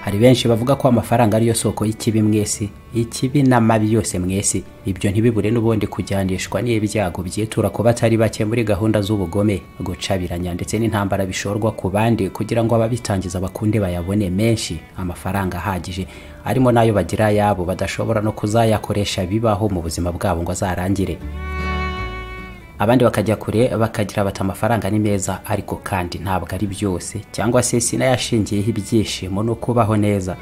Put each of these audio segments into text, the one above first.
hari benshi bavuga ko amafaranga ariyo soko y'ikibi mwese ikibi n'amabi yose mwese ibyo ntibibure n'ubundi kujyanishwa n'ibyago byitura ku batari bake muri gahunda z'ubugome gucabiranya ndetse n'intambara bishorwa ku bandi kugira ngo ababitangiza bakunde bayabone menshi amafaranga ahagije arimo n'ayo bagira yabo badashobora no kuzayakoresha bibaho mu buzima bwabo ngo azarangire abandi bakajya kure bakagira bati amafaranga ni meza ariko kandi ntabwo ari byose cyangwa se sinayashingiyeho ibyishimo no kubaho neza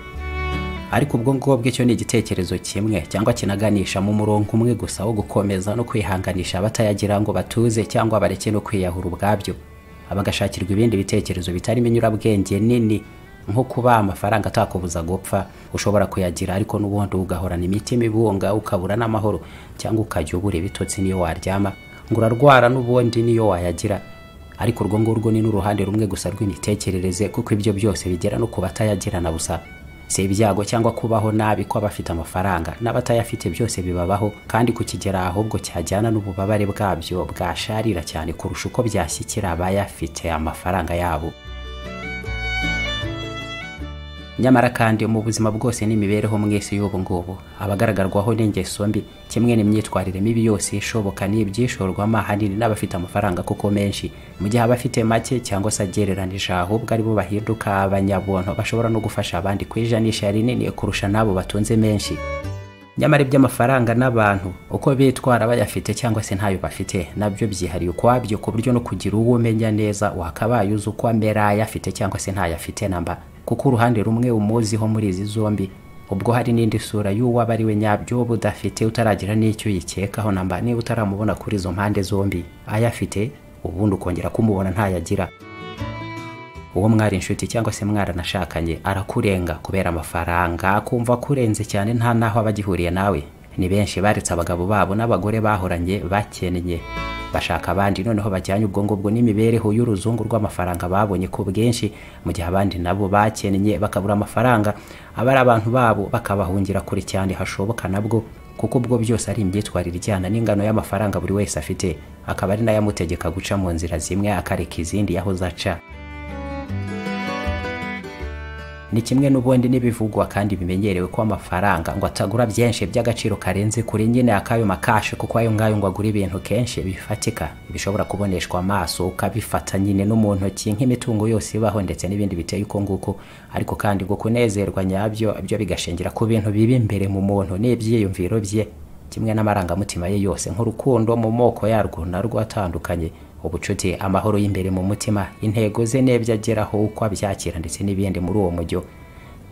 ariko ubwo ngubwo icyo ni igitekerezo kimwe cyangwa kinaganisha mu murongo umwe gusa wo gukomeza no kwihanganisha abatayagira ngo batuze cyangwa bareke no kwiyahura ubwabyo bagashakirwa ibindi bitekerezo bitarimo inyurabwenge nini nko kuba amafaranga atakubuza gupfa ushobora kuyagira ariko n'ubundi ugahorana imitima ibunga ukabura n'amahoro cyangwa ukajya ubura ibitotsi niyo waryama ngo urarwara n'ubundi niyo wayagira ariko urwo ngurwo ni n'uruhande rumwe gusa rw'imitekerereze kuko ibyo byose bigera no ku batayagirana busa si ibyago cyangwa kubaho nabi ko abafite amafaranga n'abatayafite byose bibabaho kandi kukigera ahubwo cyajyana n'ububabare bwabyo bwasharira cyane kurusha uko byashyikira abayafite amafaranga yabo nyamara kandi mu buzima bwose n'imibereho mwese y'ubu ngubu abagaragarwaho n'ingeso mbi kimwe n'imyitwarire mibi yose ishoboka n'ibyishorwa ahanini n'abafite amafaranga kuko menshi mu gihe abafite make cyangwa se agereranije ahubwo aribo bahinduka abanyabuntu bashobora no gufasha abandi ku ijanisha rinini kurusha n'abo batunze menshi nyamara iby'amafaranga n'abantu uko bitwara bayafite cyangwa se ntayo bafite nabyo byihariye ukwabyo ku buryo no kugira uwo umenya neza wakabaye uzi uko amera ayafite cyangwa se ntayafite namba kuko uruhande rumwe umuziho muri izi zombi ubwo hari n'indi sura y'uwo aba ari we nyabyo uba udafite utaragira n'icyo uyikekaho namba niba utaramubona kuri izo mpande zombi ayafite ubundi ukongera kumubona ntayagira uwo mwari inshuti cyangwa se mwaranashakanye arakurenga kubera amafaranga akumva akurenze cyane nta n'aho aba agihuriye nawe ni benshi baretse abagabo babo n'abagore bahoranye bakennye bashaka abandi noneho bajyanye ubwo ngubwo n'imibereho y'uruzungu rw'amafaranga babonye ku bwinshi mu gihe abandi nabo bakennye bakabura amafaranga abari abantu babo bakabahungira kure cyane hashoboka nabwo kuko ubwo byose ari imyitwarire ijyana n'ingano y'amafaranga buri wese afite akaba ari nayo amutegeka guca mu nzira zimwe akareka izindi yaho zaca ni kimwe n'ubundi n'ibivugwa kandi bimenyerewe ko amafaranga ngo atagura byinshi by'agaciro karenze kuri nyine akayo makashe kuko ayo ngayo ngo agura ibintu kenshi bifatika bishobora kuboneshwa amaso ukabifata nyine no mu ntoki nk'imitungo yose ibaho ndetse n'ibindi biteye uko nguko ariko kandi ngo kunezerwa nyabyo byo bigashingira ku bintu bibi imbere mu muntu n'ibyiyumviro bye kimwe n'amarangamutima ye yose nk'urukundo mu moko yarwo narwo atandukanye ubucuti amahoro y'imbere mu mutima intego ze n'ibyo ageraho uko abyakira ndetse n'ibindi muri uwo mujyo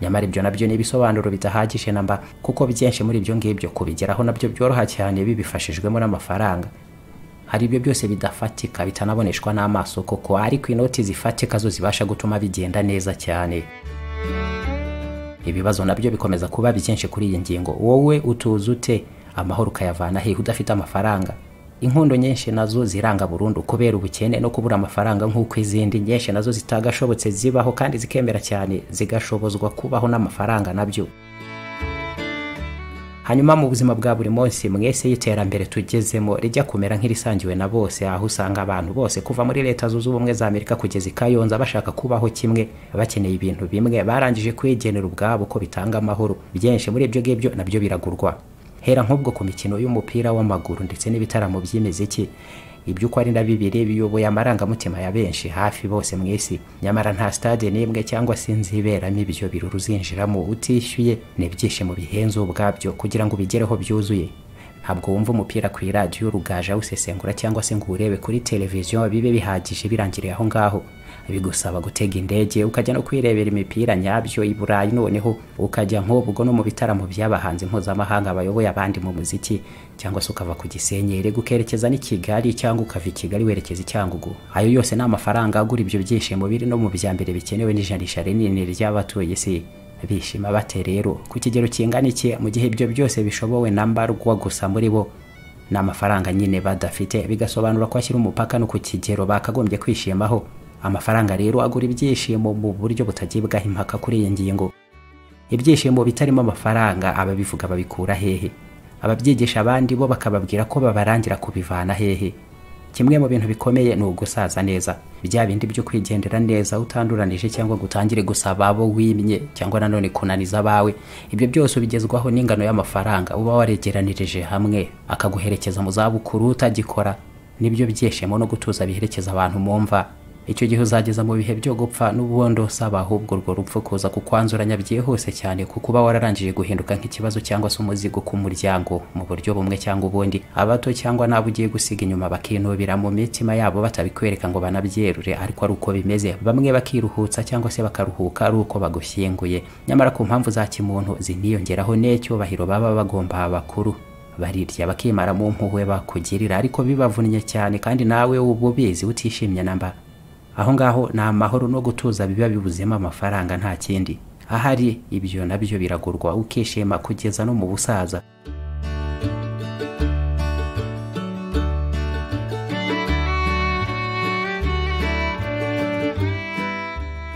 nyamara ibyo nabyo ni ibisobanuro bidahagije namba kuko byinshi muri ibyo ngibyo kubigeraho nabyo byoroha cyane bibifashijwemo n'amafaranga hari ibyo byose bidafatika bitanaboneshwa n'amaso koko ariko inoti zifatika zo zibasha gutuma bigenda neza cyane ibibazo nabyo bikomeza kuba byinshi kuri iyi ngingo wowe utuza ute amahoro ukayavana hehe udafite amafaranga inkondo nyinshi nazo ziranga burundu kubera ubukene no kubura amafaranga nk'uko izindi nyinshi nazo zitagashobotse zibaho kandi zikemera cyane zigashobozwa kubaho n'amafaranga nabyo hanyuma mu buzima bwa buri munsi mwese y'iterambere tugezemo rijya kumera nk'irisangiwe na bose aho usanga abantu bose kuva muri leta zunze ubumwe za amerika kugeza i kayonza bashaka kubaho kimwe bakeneye ibintu bimwe barangije kwigenera ubwabo ko bitanga amahoro byinshi muri ibyo ngibyo nabyo biragurwa hera nk'ubwo ku mikino y'umupira w'amaguru ndetse n'ibitaramo by'imiziki ibyo uko ari na bibiri biyoboye amarangamutima ya benshi hafi bose mu isi nyamara nta stade n'imwe cyangwa se nziberamo ibyo birori uzinjiramo utishyuye n'ibyishimo bihenze ubwabyo kugira ngo ubigereho byuzuye ntabwo wumva umupira ku iradiyo urugaje awusesengura cyangwa se ngo urebe kuri televiziyo bibe bihagije birangiriye aho ngaho bigusaba gutega indege ukajya no kwirebera imipira nyabyo i burayi noneho ukajya nk'ubwo no mu bitaramo by'abahanzi mpuzamahanga bayoboye abandi mu muziki cyangwa se ukava ku gisenyeri ukerekeza n'i kigali cyangwa ukava i kigali werekeza i cyangugu ayo yose ni amafaranga agura ibyo byishimo biri no mu bya mbere bikenewe n'ijanisha rinini ry'abatuye isi bishima bate rero ku kigero kingana iki mu gihe ibyo byose bishobowe na mbarwa gusa muri bo ni amafaranga nyine badafite bigasobanura ko ashyira umupaka no ku kigero bakagombye kwishimaho amafaranga rero agura ibyishimo mu buryo butagibwaho impaka kuri iyi ngingo ibyishimo bitarimo amafaranga ababivuga babikura hehe ababyigisha abandi bo bakababwira ko babarangira kubivana hehe kimwe mu bintu bikomeye ni ugusaza neza bya bindi byo kwigendera neza utanduranije cyangwa ngo utangire gusaba abo wimye cyangwa nanone kunaniza abawe ibyo byose ubigezwaho n'ingano y'amafaranga uba waregeranirije hamwe akaguherekeza mu zabukuru utagikora nibyo byishimo no gutuza biherekeza abantu mu mva icyo gihe uzageza mu bihe byo gupfa n'ubundi usaba ahubwo urwo rupfu kuza kukwanzuranya byihuse cyane kuko uba wararangije guhinduka nk'ikibazo cyangwa se umuzigo ku muryango mu buryo bumwe cyangwa ubundi abato cyangwa n'abo ugiye gusiga inyuma bakinubira mu mitima yabo batabikwereka ngo banabyerure ariko ari uko bimeze bamwe bakiruhutsa cyangwa se bakaruhuka ari uko bagushyinguye nyamara ku mpamvu za kimuntu ziniyongeraho n'icyubahiro baba bagomba abakuru barirya bakimara mu mpuhwe bakugirira ariko bibavunnye cyane kandi nawe uba ubizi utishimye namba aho ngaho ni amahoro no gutuza biba bibuzemo amafaranga nta kindi ahari ibyo nabyo biragurwa ukishima kugeza no mu busaza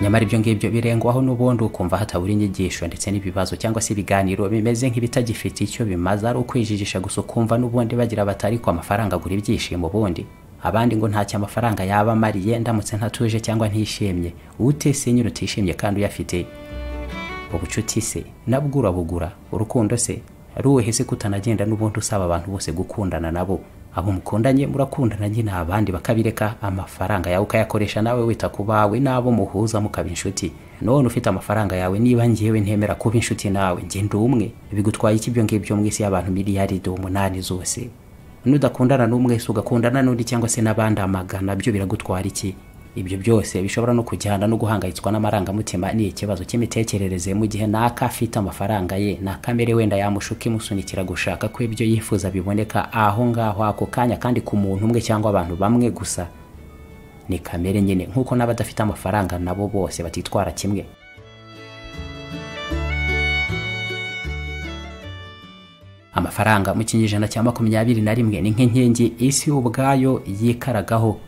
nyamara ibyo ngibyo birengwaho n'ubundi ukumva hatabura inyigisho ndetse n'ibibazo cyangwa se ibiganiro bimeze nk'ibitagifite icyo bimaze ari ukwijijisha gusa ukumva n'ubundi bagira batari ko amafaranga agura ibyishimo ubundi abandi ngo ntacyo amafaranga yaba amariye ndamutse ntatuje cyangwa ntishimye ute se nyine utishimye kandi uyafite ubucuti se nabwo urabugura urukundo se ruhe se kutanagenda n'ubundi usaba abantu bose gukundana nabo abo mukundanye murakundana nyine abandi bakabireka amafaranga yawe ukayakoresha nawe wita ku bawe n'abo muhuza mukaba inshuti none ufite amafaranga yawe niba ngewe ntemera kuba inshuti nawe ngenda umwe bigutwaye iki ibyo ngibyo mu isi y'abantu miliyaride umunani zose nudakundana n'umwe se ugakundana n'undi cyangwa se n'abandi amagana byo biragutwara iki ibyo byose bishobora no kujyana no guhangayitswa n'amarangamutima ni ikibazo cy'imitekerereze mu gihe naka afite amafaranga ye na kamere wenda yamushuka imusunikira gushaka ko ibyo yifuza biboneka aho ngaho ako kanya kandi ku muntu umwe cyangwa abantu bamwe gusa ni kamere nyine nk'uko n'abadafite amafaranga nabo bose batitwara kimwe amafaranga mu kinyejana cya makumyabiri na rimwe ni nk'inkingi isi ubwayo yikaragaho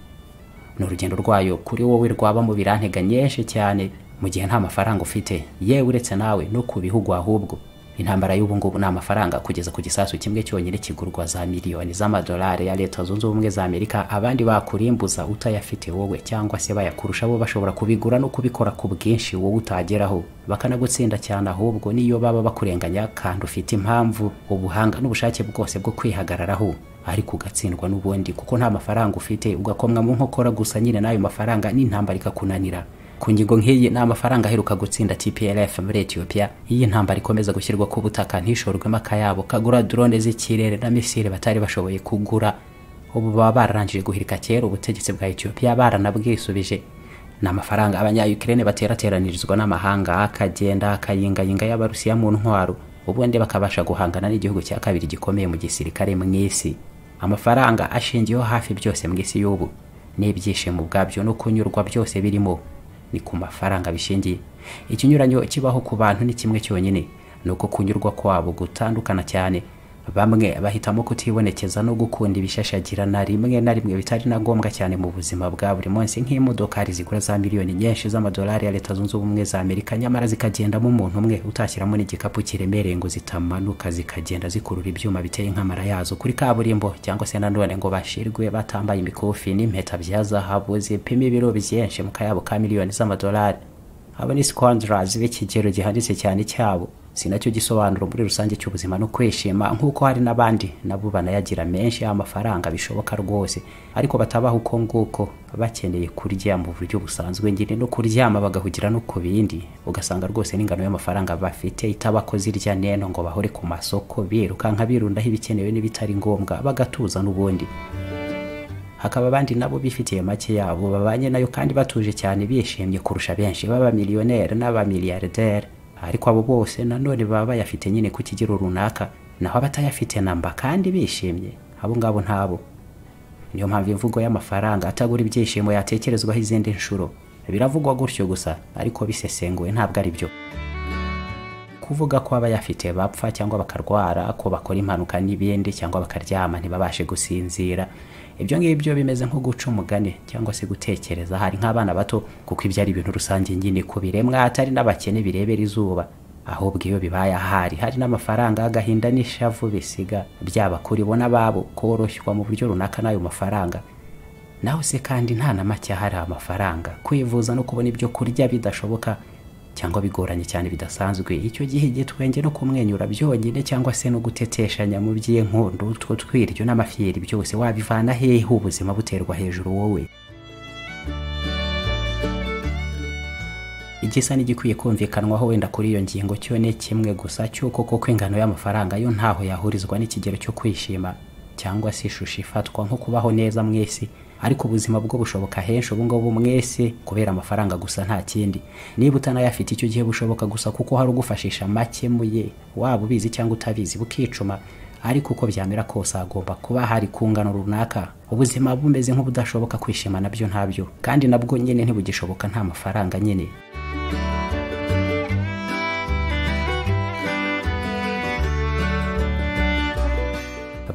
ni urugendo rwayo kuri wowe rwaba mu birantega nyinshi cyane mu gihe nta mafaranga ufite yewe uretse nawe no ku bihugu ahubwo intambara y'ubu ngubu ni amafaranga kugeza ku gisasu kimwe cyonyine kigurwa za miliyoni z'amadolari ya leta zunze ubumwe za amerika abandi bakurimbuza utayafite wowe cyangwa se bayakurusha bo bashobora kubigura no kubikora ku bwinshi wowe utageraho bakanagutsinda cyane ahubwo niyo baba bakurenganya kandi ufite impamvu ubuhanga n'ubushake bwose bwo kwihagararaho ariko ugatsindwa n'ubundi kuko nta mafaranga ufite ugakomwa mu nkokora gusa nyine n'ayo mafaranga n'intambara ikakunanira ku ngingo nk'iyi ni amafaranga aheruka gutsinda tplf muri ethiopia iyi ntambara ikomeza gushyirwa ku butaka ntishorwemo akayabo kagura drone z'ikirere na misile batari bashoboye kugura ubu baba bararangije guhirika kera ubutegetsi bwa ethiopia baranabwisubije ni amafaranga abanyayukraine baterateranirizwa n'amahanga akagenda akayingayinga y'abarusiya mu ntwaro ubundi bakabasha guhangana n'igihugu cya kabiri gikomeye mu gisirikare mu isi amafaranga ashingiyeho hafi byose mu isi y'ubu n'ibyishimo ubwabyo no kunyurwa byose birimo ni ku mafaranga bishingiye ikinyuranyo kibaho ku bantu ni kimwe cyonyine ni uko kunyurwa kwabo gutandukana cyane bamwe bahitamo kutibonekeza no gukunda ibishashagirana rimwe na rimwe bitari na ngombwa cyane mu buzima bwa buri munsi nk'imodokari zigura za miliyoni nyinshi z'amadolari ya leta zunze ubumwe za amerika nyamara zikagendamo umuntu umwe utashyiramo n'igikapu kiremereye ngo zitamanuka zikagenda zikurura ibyuma biteye nk'amara yazo kuri kaburimbo cyangwa se nanone ngo bashirwe batambaye imikufi n'impeta bya zahabu zipima ibiro byinshi mu kayabo ka miliyoni z'amadolari abo ni squanderers b'ikigero gihanitse cyane cyabo si nacyo gisobanuro muri rusange cy'ubuzima no kwishima nk'uko hari n'abandi nabo banayagira menshi y'amafaranga bishoboka rwose ariko batabaho uko nguko bakeneye kurya mu buryo busanzwe nyine no kuryama bagahugira no ku bindi ugasanga rwose n'ingano y'amafaranga bafite itabakoze irya neno ngo bahore ku masoko birukanka birundaho ibikenewe n'ibitari ngombwa bagatuza n'ubundi hakaba abandi nabo bifitiye make yabo babanye nayo kandi batuje cyane bishimye kurusha benshi b'abamiliyoneri n'abamiliyarderi ariko abo bose nanone baba bayafite nyine ku kigero runaka naho abatayafite namba kandi bishimye abo ngabo ntabo niyo mpamvu imvugo y'amafaranga atagura ibyishimo yatekerezwaho izindi nshuro biravugwa gutyo gusa ariko bisesenguwe ntabwo ari byo kuvuga ko abayafite bapfa cyangwa bakarwara ko bakora impanuka n'ibindi cyangwa bakaryama ntibabashe gusinzira ibyo ngibyo bimeze nko guca umugani cyangwa se gutekereza hari nk'abana bato kuko ibyo ari ibintu rusange nyine ku biremwa hatari n'abakene birebera izuba ahubwo iyo bibaye ahari hari n'amafaranga agahinda n'ishavu bisiga byaba kuri bo n'ababo koroshywa mu buryo runaka n'ayo mafaranga nawe se kandi nta na make hari amafaranga kwivuza no kubona ibyo kurya bidashoboka cyangwa bigoranye cyane bidasanzwe icyo gihe igitwenge no kumwenyura byonyine cyangwa se no guteteshanya mu by'inkundu utwo twiryo n'amafiyeri byose wabivana hehe ubuzima buterwa hejuru wowe igisa n'igikwiye kumvikanwaho wenda kuri iyo ngingo cyo ni kimwe gusa cy'uko koko ingano y'amafaranga yo ntaho yahurizwa n'ikigero cyo kwishima cyangwa se ishusho ifatwa nko kubaho neza mu isi ariko ubuzima bwo bushoboka henshi ubungubu mwese kubera amafaranga gusa nta kindi niba utanayafite icyo gihe bushoboka gusa kuko hari ugufashisha make muye waba ubizi cyangwa utabizi bukicuma ariko uko byamera kose hagomba kuba hari ku ngano runaka ubuzima bumeze nk'ubudashoboka kwishima nabyo ntabyo kandi nabwo nyine ntibugishoboka nta mafaranga nyine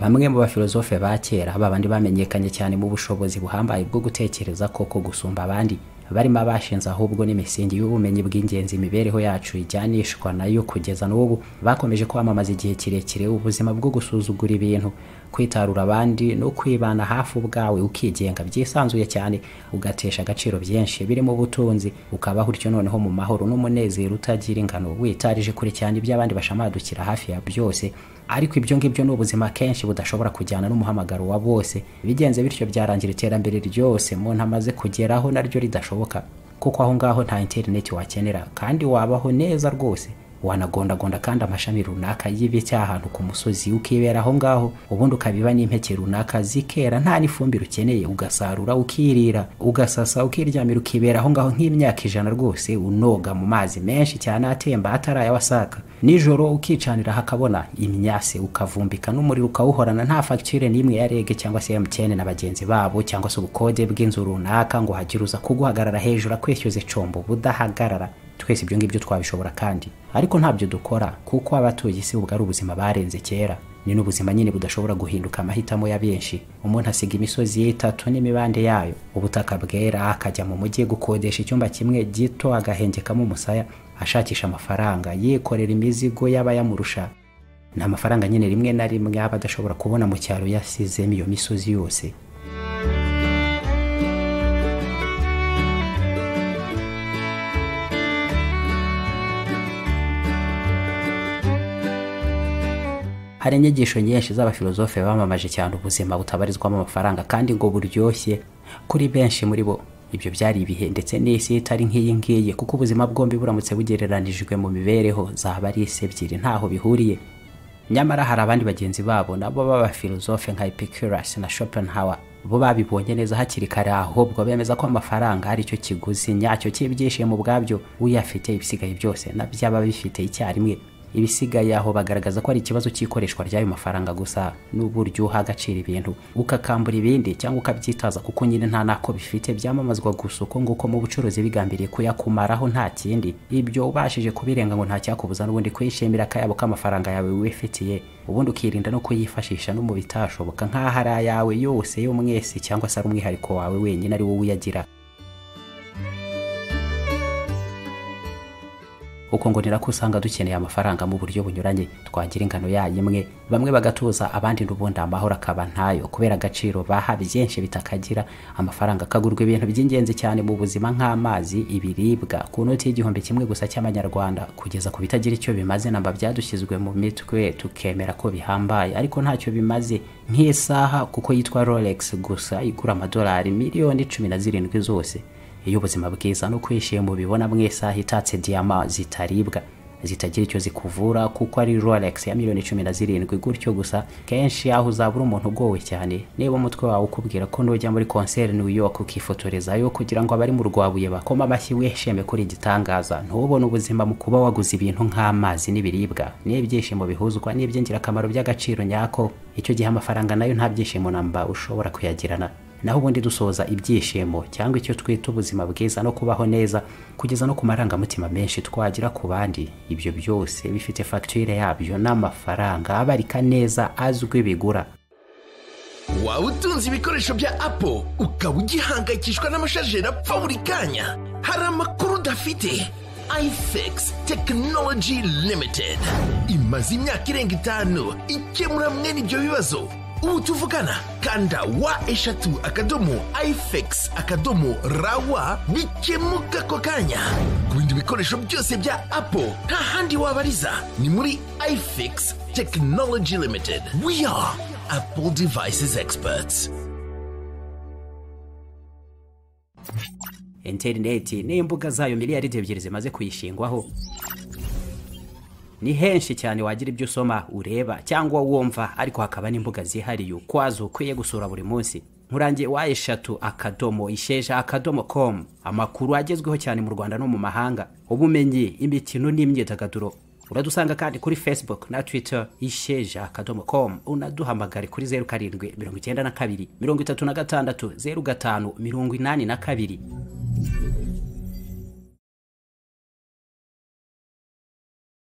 bamwe mu bafilozofe ba kera ba bandi bamenyekanye cyane mu bushobozi buhambaye bwo gutekereza koko gusumba abandi barimo abashinze ahubwo n'imisingi y'ubumenyi bw'ingenzi imibereho yacu ijyanishwa nayo kugeza n'ubu bakomeje kwamamaza igihe kirekire ubuzima bwo gusuzugura ibintu kwitarura abandi no kwibana hafi ubwawe ukigenga byisanzuye cyane ugatesha agaciro byinshi birimo ubutunzi ukabaho utyo noneho mu mahoro n'umunezero utagira ingano witarije kure cyane iby'abandi bashamadukira hafi ya byose ariko ibyo ngibyo ni ubuzima kenshi budashobora kujyana n'umuhamagaro wa bose bigenze bityo byarangira iterambere ryose umuntu amaze kugeraho naryo ridashoboka kuko aho ngaho nta interineti wakenera kandi wabaho neza rwose wanagondagonda kandi amashami runaka y'ibiti ahantu ku musozi ukibera aho ngaho ubundi ukabiba n'impeke runaka zikera nta n'ifumbire ukeneye ugasarura ukirira ugasasa ukiryamira ukibera aho ngaho nk'imyaka ijana rwose unoga mu mazi menshi cyane atemba atarayawasaka nijoro ukicanira hakabona imyase ukavumbika n'umuriro ukawuhorana nta fagitire n'imwe ya rege cyangwa se emutiyene na bagenzi babo cyangwa se ubukode bw'inzu runaka ngo hagire uza kuguhagarara hejuru akwishyuza icombo budahagarara twese ibyo ngibyo twabishobora kandi ariko ntabyo dukora kuko abatuye isi ubwo ari ubuzima barenze kera ni n'ubuzima nyine budashobora guhinduka amahitamo ya benshi umuntu asiga imisozi y'itatu n'imibande yayo ubutaka bwera akajya mu mujyi gukodesha icyumba kimwe gito agahengekamo umusaya ashakisha amafaranga yikorera imizigo y'abayamurusha ni amafaranga nyine rimwe na rimwe aba adashobora kubona mu cyaro yasizemo iyo misozi yose hari inyigisho nyinshi z'abafilozofe bamamaje cyane ubuzima butabarizwamo amafaranga kandi ngo buryoshye kuri benshi muri bo ibyo byari ibihe ndetse n'isi itari nk'iyi ngiyi kuko ubuzima bwombi buramutse bugereranijwe mu mibereho zaba ari isi ebyiri ntaho bihuriye nyamara hari abandi bagenzi babo nabo b'abafilozofe nka epicurus na schopenhauer bo babibonye neza hakiri kare ahubwo bemeza ko amafaranga ari cyo kiguzi nyacyo cy'ibyishimo ubwabyo uyafite ibisigaye byose na byaba bifite icyarimwe ibisigaye aho bagaragaza ko ari ikibazo cy'ikoreshwa ry'ayo mafaranga gusa n'uburyo uha agaciro ibintu ukakambura ibindi cyangwa ukabyitaza kuko nyine nta nako bifite byamamazwa gusa uko nguko mu bucuruzi bigambiriye kuyakumaraho nta kindi ibyo ubashije kubirenga ngo ntacyakubuza n'ubundi kwishimira akayabo k'amafaranga yawe wifitiye ubundi ukirinda no kuyifashisha no mu bitashoboka nk'aho ari ayawe yose yo mwese cyangwa se ari umwihariko wawe wenyine ari wowe uyagira uko ngo nirako usanga dukeneye amafaranga mu buryo bunyuranye twagira ingano yayo imwe bamwe bagatuza abandi n'ubundi amahoro akaba ntayo kubera agaciro baha byinshi bitakagira amafaranga akagurwa ibintu by'ingenzi cyane mu buzima nk'amazi ibiribwa ku noti y'igihumbi kimwe gusa cy'amanyarwanda kugeza ku bitagira icyo bimaze namba byadushyizwe mu mitwe tukemera ko bihambaye ariko ntacyo bimaze nk'isaha kuko yitwa rolex gusa igura amadolari miliyoni cumi na zirindwi zose iyo ubuzima bwiza no kwishima mubibona mu isaha itatse diyama zitaribwa zitagira icyo zikuvura kuko ari rolex ya miliyoni cumi na zirindwi gutyo gusa kenshi aho uzabura umuntu ugowe cyane niba umutwe wawe ukubwira ko nujya muri konseri New York ukifotorezayo kugira ngo abari mu rwabuye bakoma amashyi wishime kuri igitangaza ntubone ubuzima mu kuba waguze ibintu nk'amazi n'ibiribwa n'ibyishimo bihuzwa n'iby'ingirakamaro by'agaciro nyako icyo gihe amafaranga nayo nta byishimo namba ushobora kuyagirana naho ubundi dusoza ibyishimo cyangwa icyo twita ubuzima bwiza no kubaho neza kugeza no ku marangamutima menshi twagira ku bandi ibyo byose bifite fagitire yabyo n'amafaranga abarika neza azwi bigura waba utunze ibikoresho bya apo ukaba ugihangayikishwa n'amashajeri apfa buri kanya hari amakuru udafite ifx tekinoloji limitedi imaze imyaka irenga itanu ikemura mwene ibyo bibazo ubu tuvugana kanda wa eshatu akadomo ifx akadomo rawa bikemuka ako kanya ku bindi bikoresho byose bya apple nta handi wabariza ni muri ifx technology limited we are apple devices experts interineti n'imbuga zayo miliyaridi ebyiri zimaze kuyishingwaho ni henshi cyane wagira ibyo usoma ureba cyangwa wumva ariko hakaba n'imbuga zihariye ukwazo ukwiye gusura buri munsi nkurangiye wa eshatu akadomo isheja akadomo komu amakuru agezweho cyane mu rwanda no mu mahanga ubumenyi imikino n'imyidagaduro uradusanga kandi kuri facebook na twitter isheja akadomo komu unaduhamagare kuri zeru karindwi mirongo icyenda na kabiri mirongo itatu na gatandatu zeru gatanu mirongo inani na kabiri